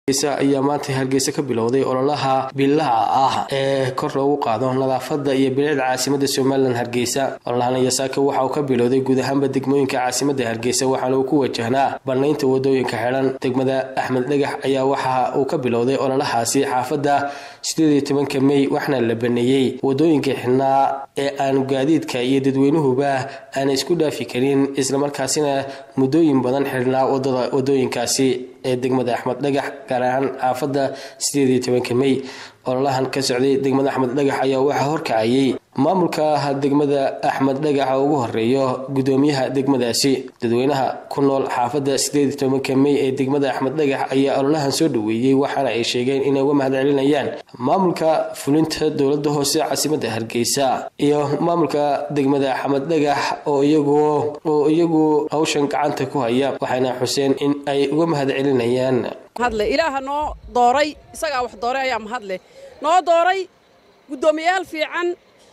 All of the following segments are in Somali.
ayaa maanta hargeysa ka bilowday ololaha bilaha ah ee kor loogu qaado nadaafada iyo bilicda caasimada somalilan hargeysa ololahan yasaaka waxa uu ka bilowday guud ahaanba degmooyinka caasimada hargeysa waxaana uu ku wajahnaa banaynta wadooyinka xidhan degmada axmed dhagax ayaa waxa uu ka bilowday ololahaasi xaafada sideed iyo tobanka mey waxaana la baneeyey wadooyinka xidhnaa ee aanu gaadiidka iyo dadweynuhuba aana isku dhaafi karin islamarkaasina muddooyin badan xidhnaa wadada wadooyinkaasi ee degmada axmed dhagax gaar ahaan xaafada sideed iyo tobanka mey ololahan ka socday degmada axmed dhagax ayaa waxaa horkacayay maamulka degmada axmed dhagax oo ugu horeeyo gudoomiyaha degmadaasi dadweynaha ku nool xaafada sideed iyo tobanka mey ee degmada axmed dhagax ayaa ololahan soo dhaweeyey waxaana ay sheegeen inay uga mahad celinayaan maamulka fulinta dowlada hoose caasimada hargeysa iyo maamulka degmada axmed dhagax oo iyagu oo iyagu hawshan gacanta ku haya waxayna xuseen in ay uga mahad celinayaan hadle ilaaha noo dooray isagaa wax dooray ayaa mahadle noo dooray guddoomiyayaal fiican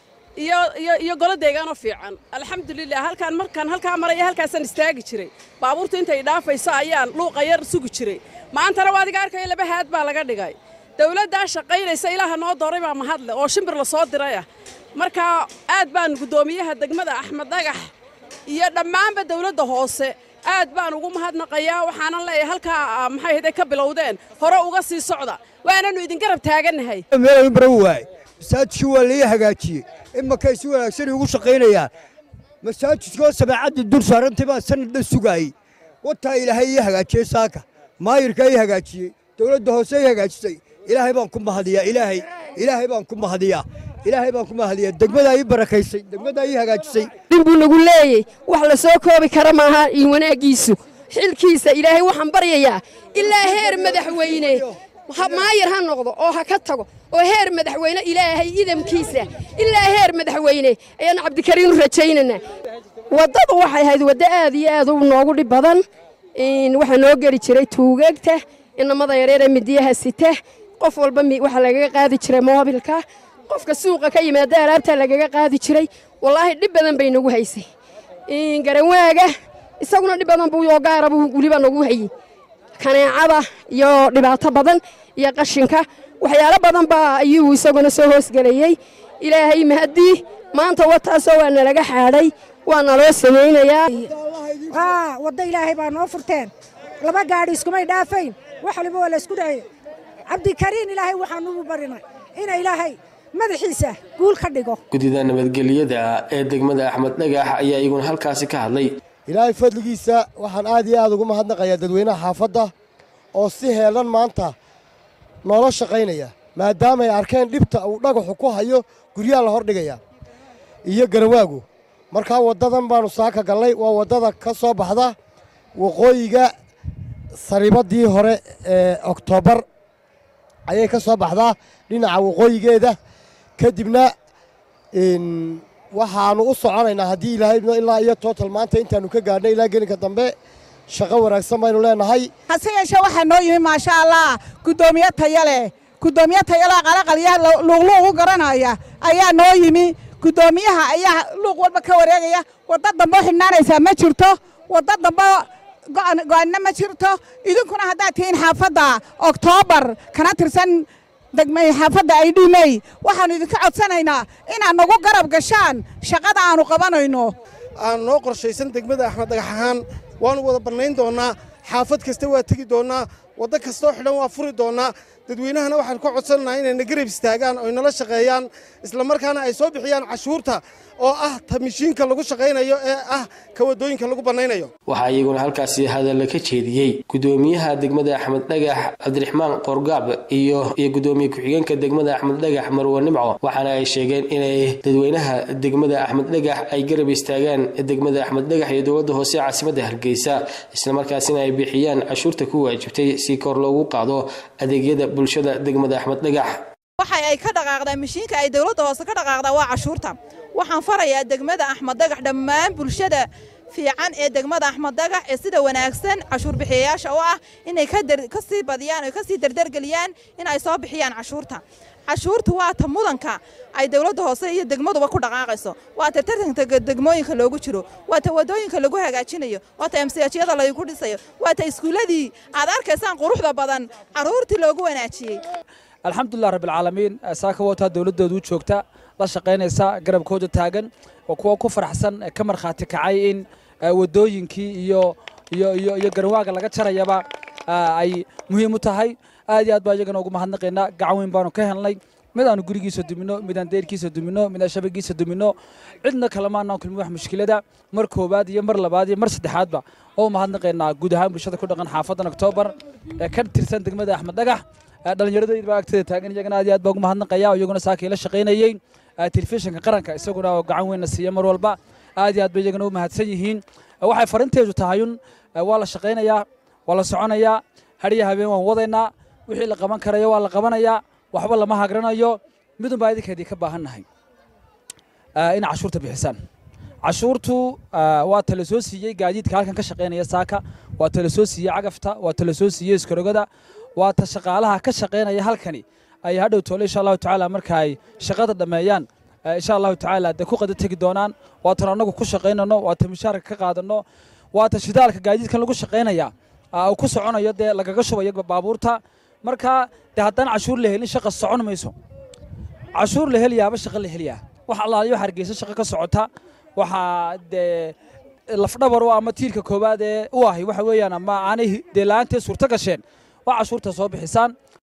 iyo iyo iyo golo deegaanoo fiican alxamdulilah halkaan markaan halkaa maraya halkaasaan istaagi jiray baabuurta intay dhaafaysa ayaan luuqa yar sugi jiray maantana waa adiga arkaya laba haad baa laga dhigay dawladdaa shaqaynaysa ilaaha noo dooray baa mahadle oo shimbir la soo dirayah marka aad baan guddoomiyaha degmada axmed dhagax iyo dhammaanba dawladda hoose aad baan ugu mahadnaqayaa waxaanan leeyahay halkaa maxay haday ka bilowdeen hore uga sii socda waananu idin garab taagannahay meel bara waay masaajidkii waa lai hagaajiyey imakay si wanaagsan ugu shaqaynayaa masaajidkoo sameecadda dur saarantay baa sanadda sugaayey wataa ilaahay ii hagaajiyey saaka maayirkaa ii hagaajiyey dawladda hoose ii hagaajisay ilaahay baan ku mahadiyaa ilaahay ilaahay baan ku mahadiyaa ilaahay baan ku mahadiyaa degmadaa ii barakaysay degmadaa ii hagaajisay dhin buu nagu leeyey wax la soo koobi kara maaha iyo wanaaggiisu xilkiisa ilaahay waxaan baryayaa ilaa heer madaxweyne maayir ha noqdo oo ha ka tago oo heer madaxweyne ilaahay idamkiisa ilaa heer madaxweyne ayaan cabdikariin u rajaynaynaa waddadu waxay ahayd waddo aad iyo aad u noogu dhib badan waxaa noo geli jiray tuugeegta inamada yareeree midiyaha sita qof walba waxaa lagaga qaadi jiray moobilka qofka suuqa ka yimaada alaabtaa lagaga qaadi jiray wallaahi dhib badan bay nagu haysay garanwaaga isaguna dhib badan buu oo gaara buu weliba nagu hayey kaneecada iyo dhibaato badan iyo qashinka waxyaalo badan baa ayuu isaguna soo hoosgelayey ilaahay mahadii maanta wataasoo waa nalaga xaadhay waa naloo samaynayaa waddo ilaahay baa noo furteen laba gaadhi iskumay dhaafayn wax waliba waa laysku dhahaya cabdikariin ilaahay waxaan ugu barinay ina ilaahay madaxiisa guul ka dhigo guddida nabadgelyada ee degmada axmed dhagax ayaa iyaguna halkaasi ka hadlay ilaahay fadligiisa waxaan aad iyo aad ugu mahadnaqayaa dadweynaha xaafadda oo si heelan maanta noola shaqaynaya maadaamaay arkeen dhibta uu dhagaxu ku hayo guryaha la hordhigayaa iyo garawaagu markaa waddadan baannu saaka gallay waa waddada ka soo baxda waqooyiga sariibaddii hore ee oktoobar ayay ka soo baxdaa dhinaca waqooyigeeda kadibna waxaannu u soconaynaa haddii ilaahay ilaa iyo tootal maanta intaannu ka gaadhnay ilaa gelinka dambe shaqo wanaagsan baynu leenahay hase yeeshee waxaa noo yimi maasha allah guddoomiye taya leh guddoomiye tayaleh qalaqalyaha luuqluuq u garanaya ayaa noo yimi guddoomiyaha ayaa luuq walba ka wareegaya wadda dambe u xidhnaanaysaa ma jirto wadda dambe go'aanna ma jirto idinkuna haddaad tihiin xaafadda oktoobar kana tirsan degmay xaafadda ay dhimey waxaannu idinka codsanaynaa inaad nagu garab gashaan shaqada aannu qabanayno aan noo qorshaysan degmada axmed dhagax ahaan waannu wada bannayn doonnaa xaafad kasta waa tegi doonnaa waddo kastoo xidhan waa furi doonnaa dadweynahana waxaan ka codsanaynaa inay na garab istaagaan oy nala shaqeeyaan islamarkaana ay soo bixiyaan cashuurta oo ah ta mishiinka lagu shaqaynayo ee ah ka waddooyinka lagu bannaynayo waxaa iyaguna halkaasi hadalla ka jeediyey guddoomiyaha degmada axmed dhagax cabdiraxmaan qorgaab iyo iyo guddoomiye ku-xigeenka degmada axmed dhagax marwe nimco waxaana ay sheegeen inay dadweynaha degmada axmed dhagax ay garab istaagaan degmada axmed dhagax iyo dowladda hoose caasimadda hargeysa islamarkaasina ay bixiyaan cashuurta ku waajibtay si kor loogu qaado adeegyada bulshada degmada axmed dhagax waxa ay ka dhaqaaqdaa mishiinka ay dowladda hoose ka dhaqaaqdaa waa cashuurta waxaan farayaa degmada axmed dhagax dhammaan bulshada fiican ee degmada axmed dagax ee sida wanaagsan cashuur bixiyayaasha u ah inay ka sii badiyaan oo ka sii dardargeliyaan in ay soo bixiyaan cashuurta cashuurtu waa ta mudanka ay dowladda hoose iyo degmaduba ku dhaqaaqayso waa ta tartanka degmooyinka loogu jiro waa ta wadooyinka lagu hagaajinayo waa ta emsiyajyada laygu dhisayo waa ta iskuulladii aad arkaysaan quruxda badan carruurtii loogu wanaajiyey alxamdulilah rabbilcaalamiin saaka wataa dowladdoodu u joogta la shaqaynaysa garabkooda taagan oo kuwa ku faraxsan ka markhaati kacay in wadooyinkii iyo iyo iyo iyo garwaaga laga jarayaba ay muhiim u tahay aad iyo aad baa iyagana ugu mahadnaqaynaa gacan weyn baanu ka helnay mid aanu gurigiisa dumino mid aan deyrkiisa dumino mid aan shabagiisa dumino cidna kalema anaan kulmin wax mushkilada mar koowaad iyo mar labaad iyo mar saddexaadba oo mahadnaqaynaa guud ahaan bulshada ku dhaqan xaafadan oktoobar ee ka tirsan degmada axmed dhagax dhallinyaradayda baa agteeda taagan iyagana aad iyo aad baa ugu mahadnaqaya iyaguna saakay la shaqaynayey telefishinka qaranka isaguna oo gacan weynna siiya mar walba aad iyo aad bay iyagana u mahadsan yihiin waxay farinteedu tahayun waa la shaqaynayaa waa la soconayaa hadhiya habeen waan wadaynaa wixii la qaban karayo waa la qabanayaa waxba lama hagranayo midun baa idinkeedii ka baahannahay in cashuurta bixisaan cashuurtu waa tala soo siiyey gaadiidka halkan ka shaqaynaya saaka waa tala soo siiyey cagafta waa tala soo siiyey iskarogada waa ta shaqaalaha ka shaqaynaya halkani ay hadhow toole insha allahu tacaala marka ay shaqada dhammeeyaan insha allahu tacaala dee ku qada tegi doonaan waa tan annagu ku shaqaynano waa ta mushaarka ka qaadano waa ta shidaalka gaadiidkan lagu shaqaynaya uu ku soconayo dee lagaga shubayo baabuurta marka dee haddaan cashuur la helin shaqa socon mayso cashuur la heliyaaba shaqa la heliyaa wax allaaliyo hargeysa shaqa ka socota waxaa dee lafdhabar u ama tiirka koowaad ee u ahi waxa weeyaan ama aanay dee la-aanteed suurto gasheen waa cashuurta soo bixisaan